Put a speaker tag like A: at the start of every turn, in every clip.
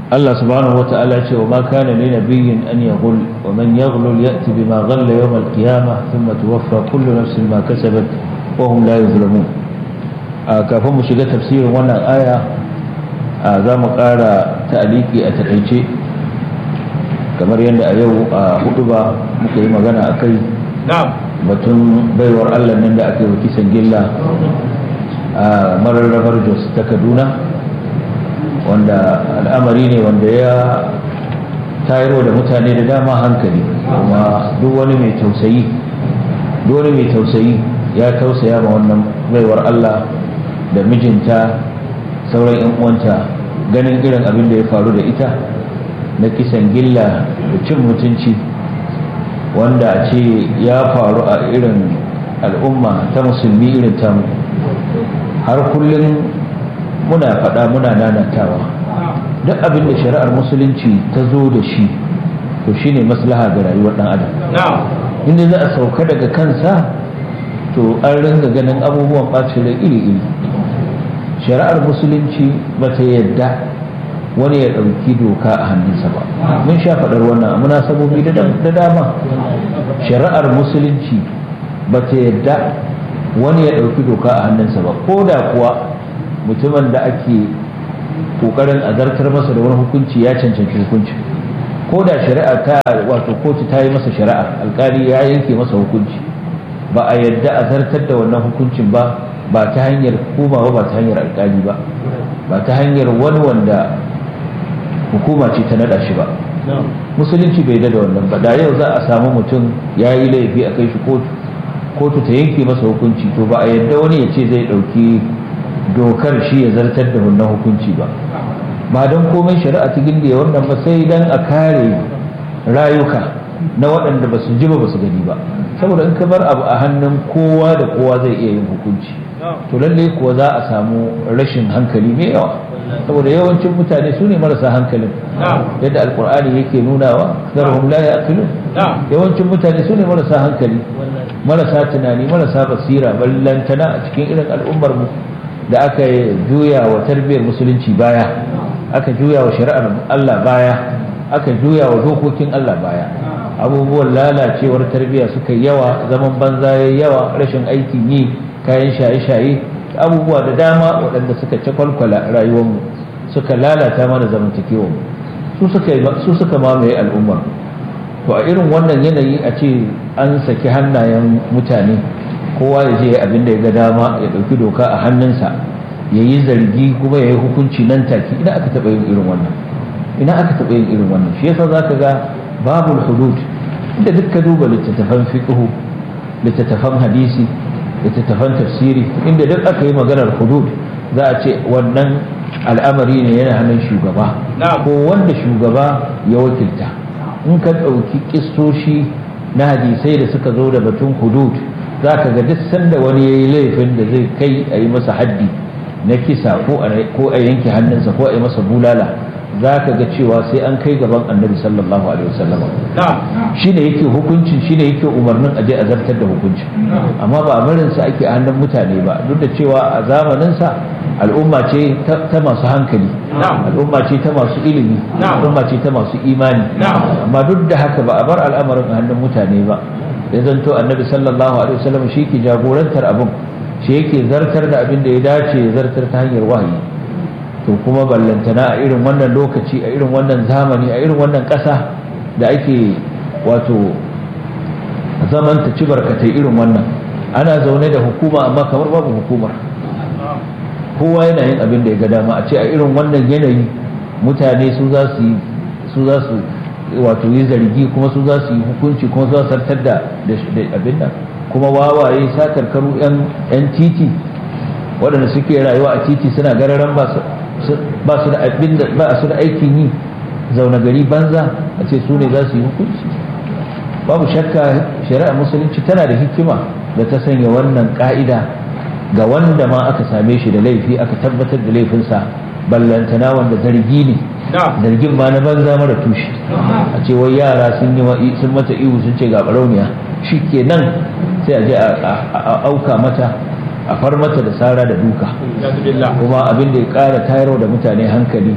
A: Allah subhanahu wata'ala ce wa ma kana li nabiyyin an yaghul wa man yaghlul ya'ti bima ghalla yawm al-qiyamah thumma tuwaffa kullu nafsin ma kasabat wa hum la yuzlamun kafin mu shiga tafsirin wannan aya za mu ƙara ta'aliki a takaice kamar yadda a yau a hudu ba muka yi magana a kai batun baiwar Allah nan da aka yi kisan gilla a mararrabar Jos ta Kaduna wanda al'amari ne wanda ya tayarwa da mutane da dama hankali kuma duk wani mai tausayi duk wani mai tausayi ya tausaya ma wannan baiwar Allah da mijinta sauran 'yan uwanta ganin irin abin da ya faru da ita na kisan gilla da cin mutunci wanda a ce ya faru a irin al'umma ta musulmi irin tamu har kullum muna faɗa muna nanatawa duk abin da shari'ar musulunci ta zo da shi to shine maslaha ga rayuwar ɗan adam inda za a sauka daga kansa to an ringa ganin abubuwan ɓacin rai iri-iri shari'ar musulunci ba ta yadda wani ya ɗauki doka a hannunsa ba mun sha faɗar wannan a munasabobi da dama shari'ar musulunci ba ta yadda wani ya ɗauki doka a hannunsa ba ko da kuwa mutumin da ake ƙoƙarin azartar masa da wani hukunci ya cancanci hukunci ko da shari'a ta wato kotu ta yi masa shari'a alkali ya yanke masa hukunci ba a yadda a zartar da wannan hukuncin ba ba ta hanyar hukuma ba ba ta hanyar alkali ba ba ta hanyar wani wanda hukuma ce ta nada shi ba musulunci bai da wannan ba da yau za a samu mutum ya yi laifi a kai shi kotu kotu ta yanke masa hukunci to ba a yadda wani ya ce zai ɗauki dokar shi ya zartar da wannan hukunci ba ba don komai shari'a ta gindi wannan ba sai dan a kare rayuka na waɗanda ba su ji ba ba su gani ba saboda in ka bar abu a hannun kowa da kowa zai iya yin hukunci to lalle kuwa za a samu rashin hankali mai yawa saboda yawancin mutane su ne marasa hankalin yadda alkur'ani yake nunawa zarhum la yaqilun yawancin mutane su ne marasa hankali marasa tunani marasa basira ballantana a cikin irin al'ummar mu da aka juya wa tarbiyyar musulunci baya aka juya wa shari'ar Allah baya aka juya wa dokokin Allah baya abubuwan lalacewar tarbiyya suka yawa zaman banza ya yawa rashin aikin yi kayan shaye-shaye abubuwa da dama waɗanda suka cakwalkwala rayuwarmu suka lalata mana zamantakewar su suka su suka mamaye al'ummar to a irin wannan yanayi a ce an saki hannayen mutane kowa ya je abin da ya ga dama ya ɗauki doka a hannunsa ya yi zargi kuma ya yi hukunci nan take ina aka taɓa yin irin wannan ina aka taɓa yin irin wannan shi yasa za ka ga babul hudud inda duk ka duba littattafan fiqhu littattafan hadisi littattafan tafsiri inda duk aka yi maganar hudud za a ce wannan al'amari ne yana hannun shugaba ko wanda shugaba ya wakilta in ka ɗauki kistoshi na hadisai da suka zo da batun hudud za ka ga duk sanda wani ya yi laifin da zai kai a yi masa haddi na kisa ko a yanke hannunsa ko a yi masa bulala za ka ga cewa sai an kai gaban annabi sallallahu alaihi wasallam shi ne yake hukuncin shi ne yake umarnin aje a zartar da hukuncin amma ba barinsa ake a hannun mutane ba duk da cewa a zamaninsa al'umma ce ta masu hankali al'umma ce ta masu ilimi al'umma ce ta masu imani amma duk da haka ba a bar al'amarin a hannun mutane ba ya zanto annabi sallallahu alaihi wasallam shi ke jagorantar abin shi yake zartar da abin da ya dace ya zartar ta hanyar wahayi to kuma ballantana a irin wannan lokaci a irin wannan zamani a irin wannan ƙasa da ake wato zaman ta ci barkatai irin wannan ana zaune da hukuma amma kamar babu hukumar kowa yana yin abin da ya ga dama a ce a irin wannan yanayi mutane su za su su za su wato yi zargi kuma su za su yi hukunci kuma za su sartar da abin nan kuma wawaye sakarkaru yan titi waɗanda suke rayuwa a titi suna gararan ba su da abin da ba su da aikin yi zaune gari banza a ce su ne za su yi hukunci babu shakka shari'a musulunci tana da hikima da ta sanya wannan ka'ida ga wanda ma aka same shi da laifi aka tabbatar da laifinsa ballantana wanda zargi ne zargin ma na banza mara tushe a ce wai yara sun yi sun mata ihu sun ce ga barauniya shi ke nan sai a je a auka mata a far mata da sara da duka kuma abin da ya kara tayarwa da mutane hankali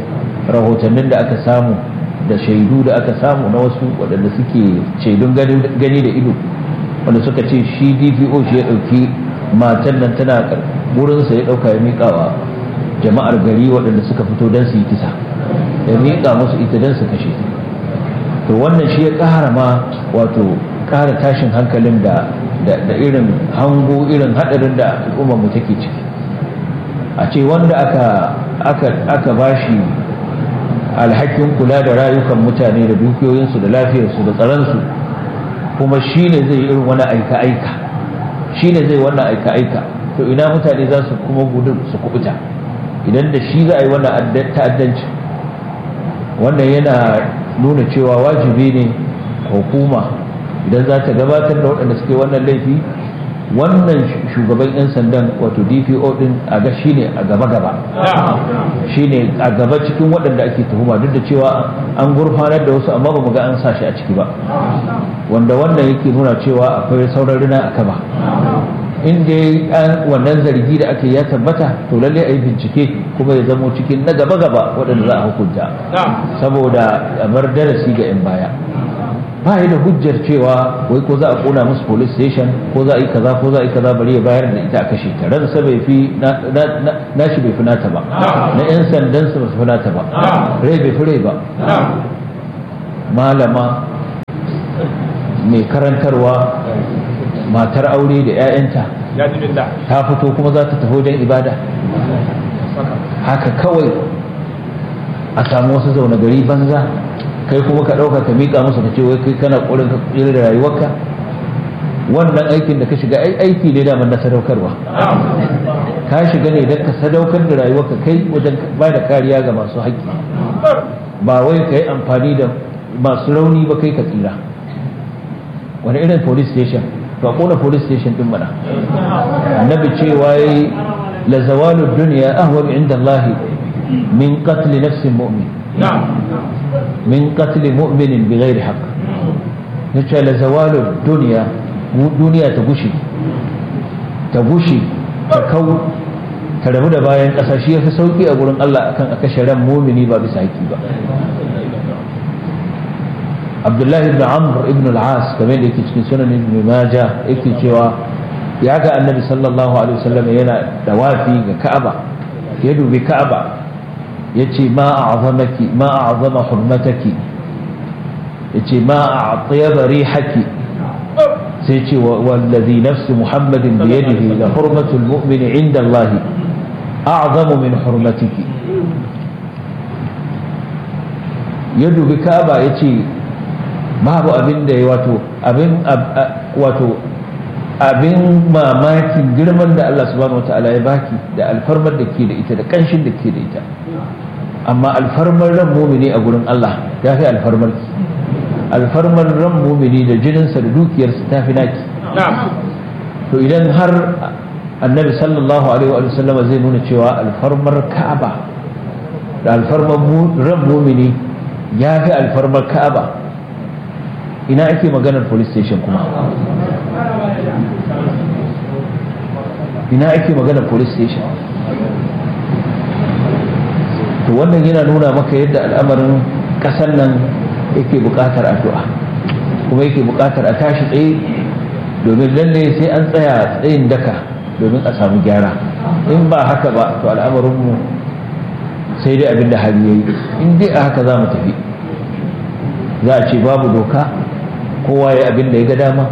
A: rahotannin da aka samu da shaidu da aka samu na wasu waɗanda suke shaidun gani da ido wanda suka ce shi dpo shi ya ɗauki matan nan tana wurinsa ya ɗauka ya miƙawa jama'ar gari waɗanda suka fito don su yi kisa ya miƙa musu ita don su kashe to wannan shi ya ƙara ma wato ƙara tashin hankalin da da irin hango irin haɗarin da al'ummar mu take ciki a ce wanda aka aka aka bashi alhakin kula da rayukan mutane da dukiyoyinsu da lafiyarsu da tsaronsu kuma shi ne zai irin wani aika-aika shi ne zai wannan aika-aika to ina mutane za su kuma gudun su kubuta idan da shi za a yi wannan ta'addanci wannan yana nuna cewa wajibi ne hukuma idan za ta gabatar da waɗanda suke wannan laifi wannan shugaban 'yan sandan wato dpo din a ga shi ne a gaba-gaba shi ne a gaba cikin waɗanda ake tuhuma duk da cewa an gurfanar da wasu amma ba mu ga an sa shi a ciki ba wanda wannan yake nuna cewa akwai sauran rina a kaba in dai wannan zargi da ake ya tabbata to lalle a yi bincike kuma ya zamo cikin na gaba-gaba waɗanda za a hukunta saboda bar darasi ga 'yan baya ba da hujjar cewa wai ko za a kona musu police station ko za a yi kaza ko za a yi kaza bari ya bayar da ita a kashe ta ransa bai fi na shi bai fi nata ba na 'yan sandan su ba su fi nata ba rai bai fi rai ba malama mai karantarwa matar aure da 'ya'yanta ta fito kuma za ta tafi wajen ibada haka kawai a samu wasu zaune gari banza kai kuma ka ɗauka ka miƙa musu ka ce wai kai kana ƙorin ka tsira da rayuwarka wannan aikin da ka shiga aiki ne da na sadaukarwa ka shiga ne don ka sadaukar da rayuwarka kai wajen ba da kariya ga masu haƙƙi ba wai ka yi amfani da masu rauni ba kai ka tsira wani irin police station to a kona police station din mana annabi cewa yayi la zawalu dunya ahwal inda Allah min qatl nafsin mu'min min qatl mu'minin bighairi haqq yace la zawalu dunya duniya ta gushi ta gushi ta kau ta rabu da bayan ƙasa shi yafi sauki a gurin Allah akan a kashe ran mumini ba bisa haƙi ba abdullahi ibn amr ibn al-as kamar da yake cikin sunan ibn majah yake cewa ya ga annabi sallallahu alaihi wasallam yana dawafi ga ka'aba ya dubi ka'aba yace ma a'zamaki ma a'zama hurmataki yace ma a'tyaba rihaki sai ce wallazi nafsi muhammadin bi yadihi la hurmatu al-mu'mini 'inda Allah a'zamu min hurmatiki ya dubi ka'aba yace babu abin da ya wato abin wato abin mamakin girman da Allah subhanahu wata'ala ya baki da alfarmar da ke da ita da kanshin da ke da ita amma alfarmar ran mumini a gurin Allah ya fi alfarmar ki alfarmar ran mumini da jininsa da dukiyarsa ta fi naki to idan har annabi sallallahu alaihi wa sallam zai nuna cewa alfarmar ka'aba da alfarmar ran mumini ya fi alfarmar ka'aba ina ake maganar police station kuma ina ake maganar police station to wannan yana nuna maka yadda al'amarin ƙasar nan yake buƙatar addu'a kuma yake buƙatar a tashi tsaye domin lalle sai an tsaya tsayin daka domin a samu gyara in ba haka ba to al'amarinmu sai dai abin da hali ya yi in dai a haka za mu tafi za a ce babu doka kowa ya abin da ya ga dama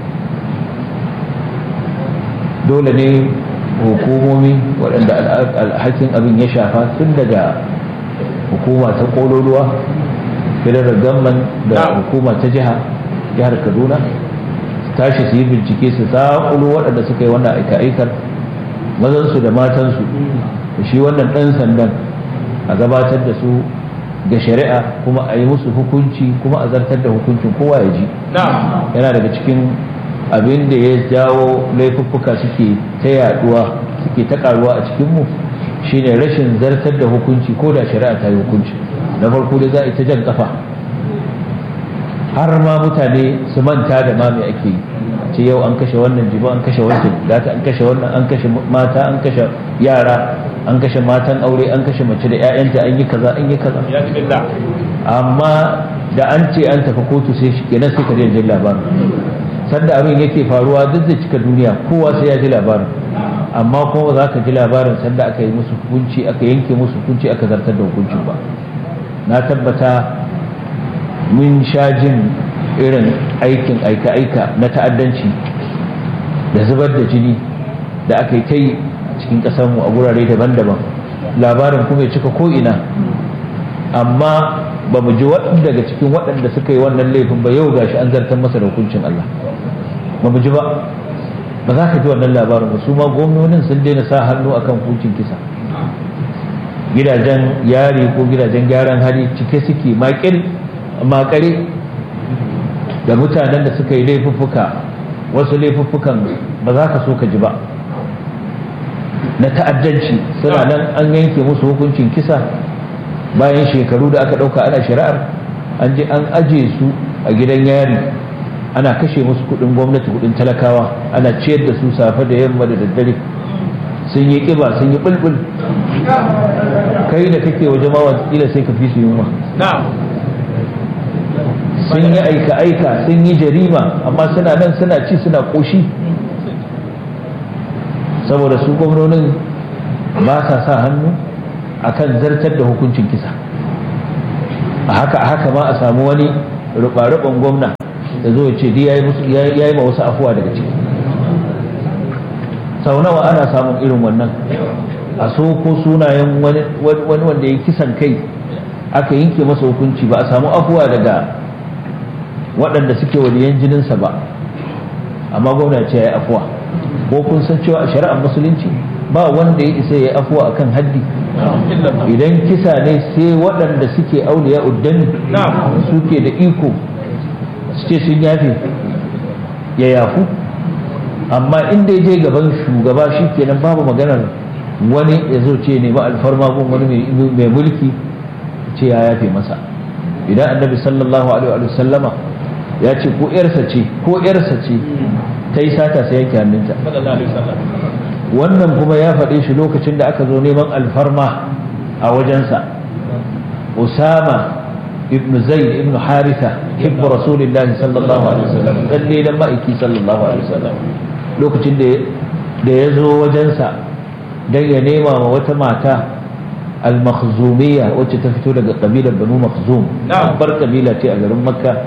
A: dole ne hukumomi waɗanda alhakin abin ya shafa tun daga hukuma ta ƙololuwa federal government da hukuma ta jiha jihar kaduna tashi su yi bincike su zaƙulo waɗanda suka yi wannan aika-aikar mazansu da matansu da shi wannan ɗan sandan a gabatar da su ga shari'a kuma a yi musu hukunci kuma a zartar da hukuncin kowa ya ji yana daga cikin abin da ya jawo laifuffuka suke ta yaduwa suke ta karuwa a cikinmu shine rashin zartar da hukunci ko da shari'a ta yi hukunci na farko da za a yi ta jan kafa har ma mutane su manta da ma me ake yi ce yau an kashe wannan jibo an kashe wancan gata an kashe wannan an kashe mata an kashe yara an kashe matan aure an kashe mace da 'ya'yanta an yi kaza an yi kaza amma da an ce an tafi kotu sai shi kenan sai ka jin labarin sanda abin yake faruwa duk zai cika duniya kowa sai ya ji labarin amma kuma za ka ji labarin sanda aka yi musu hukunci aka yanke musu hukunci aka zartar da hukuncin ba na tabbata mun sha jin irin aikin aika-aika na ta'addanci da zubar da jini da aka yi ta yi a cikin ƙasarmu a gurare daban-daban labarin kuma ya cika ko'ina amma ba mu ji waɗanda daga cikin waɗanda suka yi wannan laifin ba yau gashi an zartar masa da hukuncin Allah ba mu ji ba ba za ka ji wannan labarin ba su ma gwamnonin sun daina sa hannu akan hukuncin kisa gidajen yari ko gidajen gyaran hali cike suke makare da mutanen da suka yi laifuffuka wasu laifuffukan ba za ka so ka ji ba na ta'addanci suna nan an yanke musu hukuncin kisa bayan shekaru da aka ɗauka ana shari'ar an je an aje su a gidan yari ana kashe musu kudin gwamnati kudin talakawa ana ciyar da su safe da yamma da daddare sun yi kiba sun yi bulbul kai da kake waje ma watakila sai ka fi su yunwa sun yi aika-aika sun yi jarima amma suna nan suna ci suna koshi saboda su gwamnonin ba sa sa hannu akan zartar da hukuncin kisa a haka a haka ma a samu wani ruɓa-ruɓan gwamna da zo ce ya yi ma wasu afuwa daga ciki sau nawa ana samun irin wannan a so ko sunayen wani wanda ya kisan kai aka yanke masa hukunci ba a samu afuwa daga waɗanda suke waliyan jininsa ba amma gwamna ce ya yi afuwa ko kun san cewa a shari'ar musulunci ba wanda ya isa ya yi afuwa akan haddi idan kisa ne sai waɗanda suke auliya uddani suke da iko su ce sun yafe ya yafu amma inda ya je gaban shugaba shi kenan babu maganar wani ya zo ce ne ba alfarma gun wani mai mulki ce ya yafe masa idan annabi sallallahu alaihi wa sallama ya ce ko yarsa ce ko yarsa ce ta yi sata sai yanke hannunta wannan kuma ya faɗe shi lokacin da aka zo neman alfarma a wajensa usama ibn zaid ibn haritha hibbu rasulillah sallallahu alaihi wasallam dan ne dan ma'aiki sallallahu alaihi wasallam lokacin da da ya zo wajensa dan ya nema ma wata mata al-makhzumiyya wacce ta fito daga kabilar banu makhzum bar kabila ce a garin makka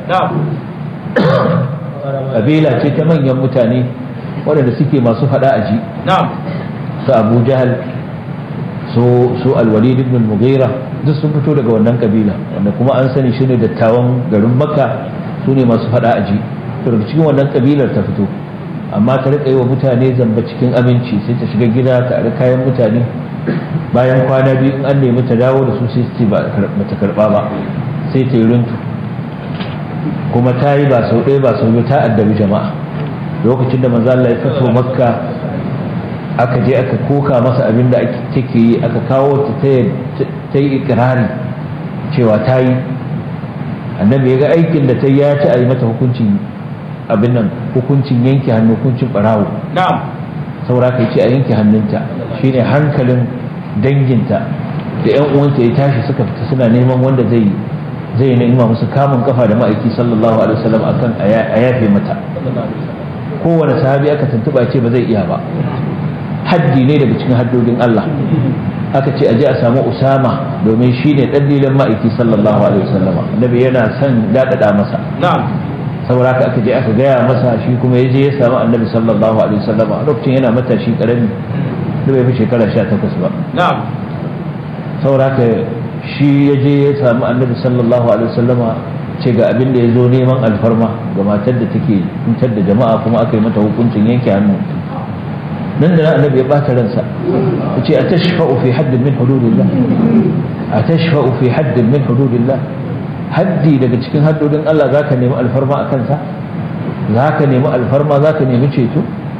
A: kabila ce ta manyan mutane waɗanda suke masu faɗa a ji su abu jahal su alwalid ibn mughira duk sun fito daga wannan kabila wanda kuma an sani shi ne dattawan garin makka su ne masu faɗa a ji to daga cikin wannan kabilar ta fito amma ta riƙa yi wa mutane zamba cikin aminci sai ta shiga gida ta ari kayan mutane bayan kwana biyu in an nemi ta dawo da su sai su ba ta karɓa ba sai ta yi runtu kuma ta yi ba sau ɗaya ba sau biyu ta addabi jama'a lokacin da manzo Allah ya fito makka aka je aka koka masa abin da take yi aka kawo ta ta yi ikirari cewa ta yi annabi ya ga aikin da ta yi ya ci a yi mata hukuncin abin nan hukuncin yanke hannu hukuncin barawo saura ka ce a yanke hannunta shine hankalin danginta da yan uwanta ya tashi suka fita suna neman wanda zai zai nema musu kamun kafa da ma'aiki sallallahu alaihi wasallam akan a yafe mata kowane sahabi aka tuntuba ce ba zai iya ba haddi ne daga cikin haddodin Allah aka ce aje a samu Usama domin shi ne dalilin ma'aiki sallallahu alaihi wasallama annabi yana son dadada masa saboda haka aka je aka gaya masa shi kuma ya je ya samu annabi sallallahu alaihi wasallama lokacin yana matashi karami da bai fi shekara 18 ba saboda haka shi ya je ya samu annabi sallallahu alaihi wasallama ce ga abin da ya zo neman alfarma ga matar da take kuntar da jama'a kuma aka yi mata hukuncin yanke hannu nan da annabi ya bata ransa ya ce a tashfa'u fi haddin min hududillah a tashfa'u fi haddin min hududillah haddi daga cikin haddodin Allah zaka nemi alfarma a kansa zaka nemi alfarma zaka nemi ceto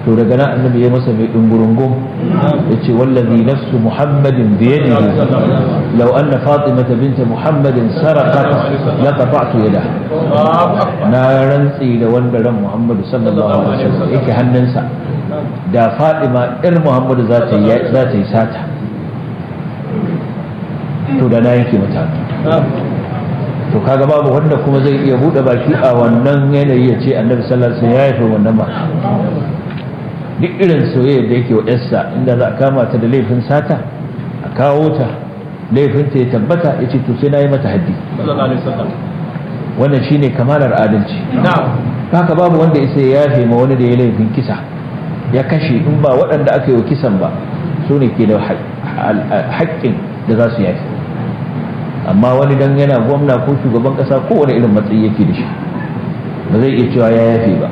A: to daga nan annabi ya masa mai dungurungum ya ce wallazi nafsu muhammadin biyadihi law anna fatimata binta muhammadin sarqat la qata'tu yadaha na rantsi da wanda ran muhammadu sallallahu alaihi wasallam yake hannunsa da fatima ir muhammadu za ta yi za ta yi sata to da na yake mata to kaga babu wanda kuma zai iya bude baki a wannan yanayi ya ce annabi sallallahu alaihi wasallam ya yafe wannan ma duk irin soyayya da yake wa yarsa inda za a kama ta da laifin sata a kawo ta laifin ta ya tabbata ya ce to sai na yi mata haddi wannan shine kamalar adalci haka babu wanda isa ya yafe ma wani da ya laifin kisa ya kashe in ba waɗanda aka yi wa kisan ba su ne ke da haƙƙin da za su yafe amma wani dan yana gwamna ko shugaban ƙasa kowane irin matsayi yake da shi ba zai iya cewa ya yafe ba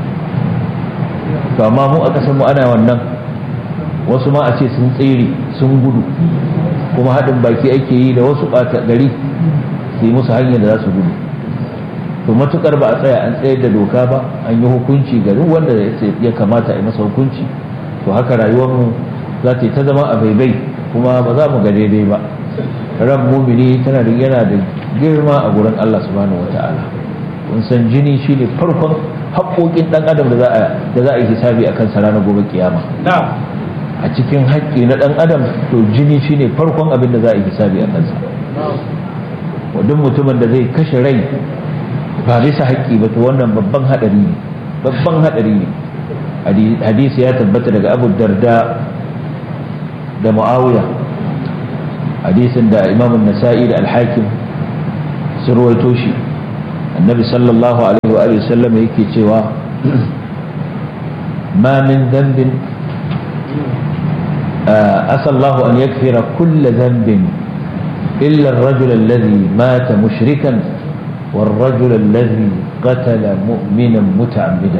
A: to amma mu a ƙasar mu ana wannan wasu ma a ce sun tsere sun gudu kuma haɗin baki ake yi da wasu ɓata gari su yi musu hanyar da za su gudu to matukar ba a tsaya an tsayar da doka ba an yi hukunci ga duk wanda ya kamata a yi masa hukunci to haka rayuwarmu za ta yi ta zama a baibai kuma ba za mu ga daidai ba ran mumini tana da yana da girma a gurin Allah subhanahu wata'ala kun san jini shine farkon haƙoƙin ɗan adam da za a da za a yi hisabi a kansa ranar gobe kiyama a cikin haƙƙi na ɗan adam to jini shine farkon abin da za a yi hisabi a kansa duk mutumin da zai kashe rai ba bisa haƙƙi ba to wannan babban haɗari ne babban haɗari ne hadisi ya tabbata daga abu darda da mu'awiya hadisin da imam nasa'i da alhakim sun ruwaito shi annabi sallallahu alaihi wa sallam yake cewa ma min dhanbin asallahu an yakfira kulla dhanbin illa الرجل الذي مات مشركا والرجل الذي قتل مؤمنا متعمدا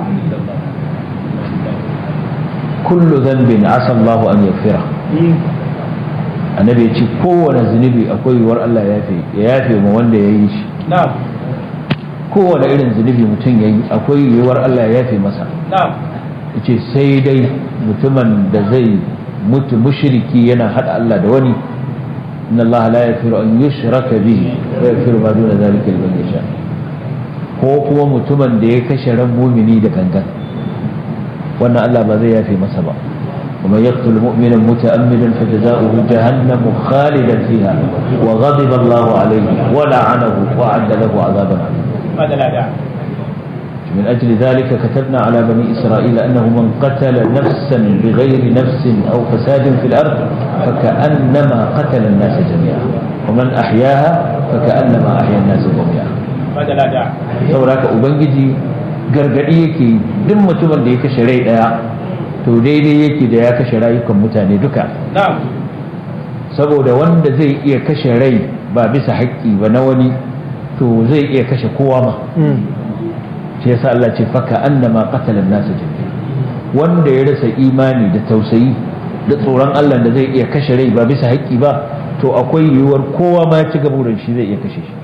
A: كل ذنب عسى الله أن يغفره annabi ya ce kowane zunubi akwai yiwuwar Allah ya yafe ma wanda ya yi shi kowane irin zunubi mutum ya yi akwai yiwuwar Allah ya yafe masa ya ce sai dai mutumin da zai mutu mushriki yana haɗa Allah da wani inna Allah la yaghfiru an yushraka bihi wa yaghfiru ma duna zalika liman yasha ko kuma mutumin da ya kashe ran mumini da gangan wannan Allah ba zai yafe masa ba ومن يقتل مؤمنا متأملا فجزاؤه جهنم خالدا فيها وغضب الله عليه ولعنه وأعد له عذابا عظيما من أجل ذلك كتبنا على بني إسرائيل أنه من قتل نفسا بغير نفس أو فساد في الأرض فكأنما قتل الناس جميعا ومن أحياها فكأنما أحيا الناس جميعا saboda ubangiji gargadi yake duk mutumin da ya kashe rai daya to daidai yake da ya kashe rayukan mutane duka saboda wanda zai iya kashe rai ba bisa haƙƙi ba na wani to zai iya kashe kowa ma shi yasa Allah ce faka annama qatala nasu jami'a wanda ya rasa imani da tausayi da tsoron Allah da zai iya kashe rai ba bisa haƙƙi ba to akwai yiwuwar kowa ma ci gaba da shi zai iya kashe shi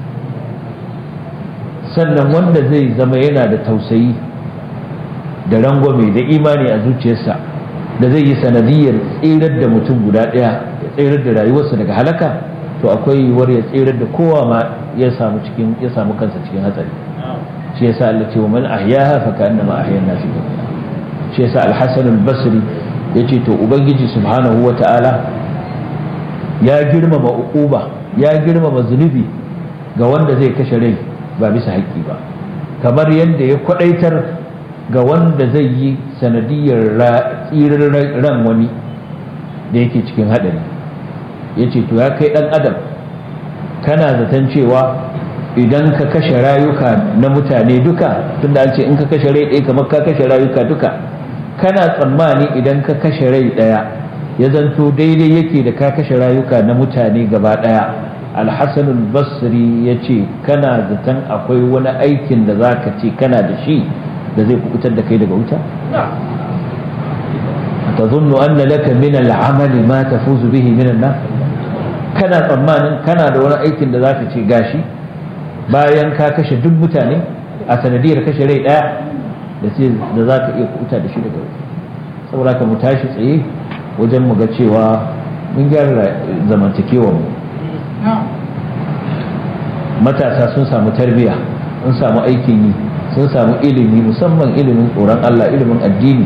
A: sannan wanda zai zama yana da tausayi da rangwame da imani a zuciyarsa da zai yi sanadiyar tsirar da mutum guda ɗaya ya tsirar da rayuwarsa daga halaka to akwai yiwuwar ya tsirar da kowa ma ya samu cikin ya samu kansa cikin hatsari shi yasa Allah ce wa man ahyaha fa ka'annama ahya an-nas jami'a shi yasa al-Hasan al-Basri yace to ubangiji subhanahu wata'ala ya girmama uquba ya girmama zunubi ga wanda zai kashe rai ba bisa haƙƙi ba kamar yadda ya kwadaitar ga wanda zai yi sanadiyar tsirar ran wani da yake cikin haɗari ya ce to ya kai ɗan adam kana zaton cewa idan ka kashe rayuka na mutane duka tunda an ce in ka kashe rai ɗaya kamar ka kashe rayuka duka kana tsammani idan ka kashe rai ɗaya ya zanto daidai yake da ka kashe rayuka na mutane gaba ɗaya alhassanul basri ya ce kana zaton akwai wani aikin da za ka ce kana da shi da zai kubutar da kai daga wuta تظن أن لك من العمل ما تفوز به من النار kana tsammanin kana da wani aikin da zaka ce gashi bayan ka kashe duk mutane a sanadiyar kashe rai daya da sai da za ka iya kuta da shi daga wuta saboda ka mu tashi tsaye wajen mu ga cewa mun gyara zamantakewar mu matasa sun samu tarbiyya sun samu aikin yi sun samu ilimi musamman ilimin tsoron Allah ilimin addini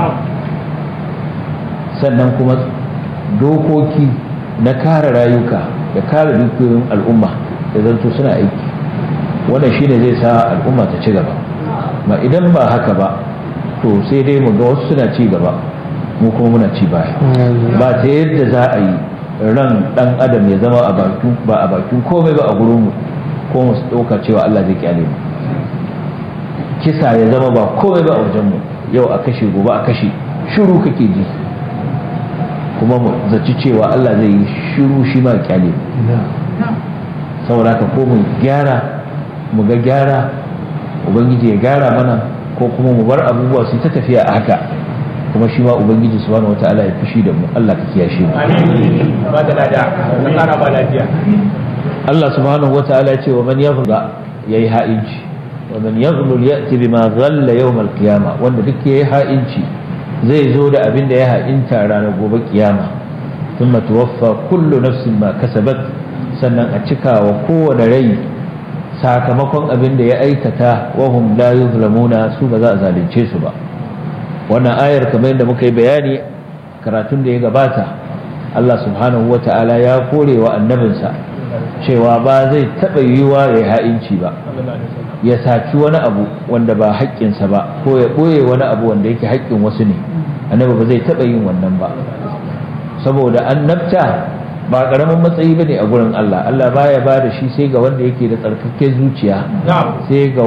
A: sannan kuma dokoki na kare rayuka da kare dukiyoyin al'umma da zanto suna aiki wannan shine zai sa al'umma ta ci gaba ma idan ba haka ba to sai dai mu ga wasu suna ci gaba mu kuma muna ci baya ba ta yadda za a yi ran dan adam ya zama a bakin ba a bakin komai ba a gurin mu ko mu dauka cewa Allah zai kyale mu kisa ya zama ba komai ba a wajen mu yau a kashe gobe a kashe shiru kake ji kuma mu zaci cewa Allah zai yi shiru shi ma kyale mu saboda ka ko mu gyara mu ga gyara ubangiji ya gyara mana ko kuma mu bar abubuwa su ta tafiya a haka kuma shi ma ubangiji subhanahu wataala ya fushi da mu Allah ka kiyashe mu
B: ba da lada na kara ba lafiya
A: Allah subhanahu wataala ya ce wa man yaghla yayi ha'inci wa man yaghlul ya'ti bima ghalla yawm al-qiyamah wanda duk yayi ha'inci zai zo da abin da ya ha'inta ranar gobe kiyama thumma tuwaffa kullu nafsin ma kasabat sannan a cika wa kowane rai sakamakon abin da ya aikata wahum la yuzlamuna su ba za a zalunce su ba wannan ayar kamar yadda muka yi bayani karatun da ya gabata Allah subhanahu wa ta'ala ya kore wa annabinsa cewa ba zai taɓa yiwuwa ya ha'inci ba ya saci wani abu wanda ba haƙƙinsa ba ko ya ɓoye wani abu wanda yake haƙƙin wasu ne annabi ba zai taɓa yin wannan ba saboda annabta ba ƙaramin matsayi ba ne a gurin Allah Allah baya ba da shi sai ga wanda yake da tsarkakken zuciya sai ga